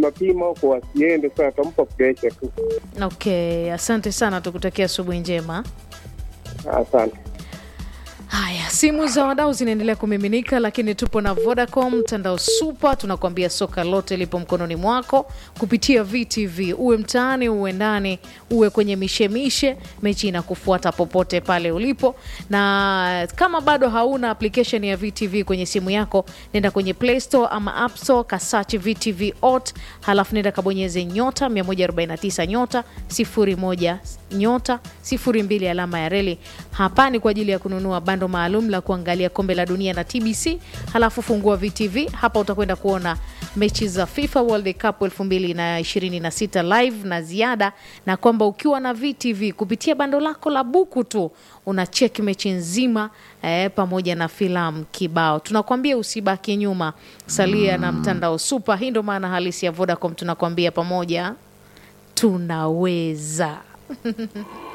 mapima pima huko wasiende sana, atampa presha tu. Okay, asante sana, tukutakia asubuhi njema. Asante. Haya, simu za wadau zinaendelea kumiminika, lakini tupo na Vodacom, mtandao super. Tunakuambia soka lote lipo mkononi mwako kupitia VTV. Uwe mtaani, uwe ndani, uwe kwenye mishemishe, mechi inakufuata popote pale ulipo. Na kama bado hauna application ya VTV kwenye simu yako, nenda kwenye Play Store ama App Store, kasachi VTV ot, halafu nenda kabonyeze nyota 149 nyota 01 nyota 02 alama ya reli. Hapa ni kwa ajili ya kununua bando maalum la kuangalia kombe la dunia na TBC, halafu fungua VTV. Hapa utakwenda kuona mechi za FIFA World Cup 2026 live na ziada, na kwamba ukiwa na VTV kupitia bando lako la buku tu una cheki mechi nzima eh, pamoja na filamu kibao. Tunakwambia usibaki nyuma, salia na mtandao super. Hii ndo maana halisi ya Vodacom, tunakwambia pamoja tunaweza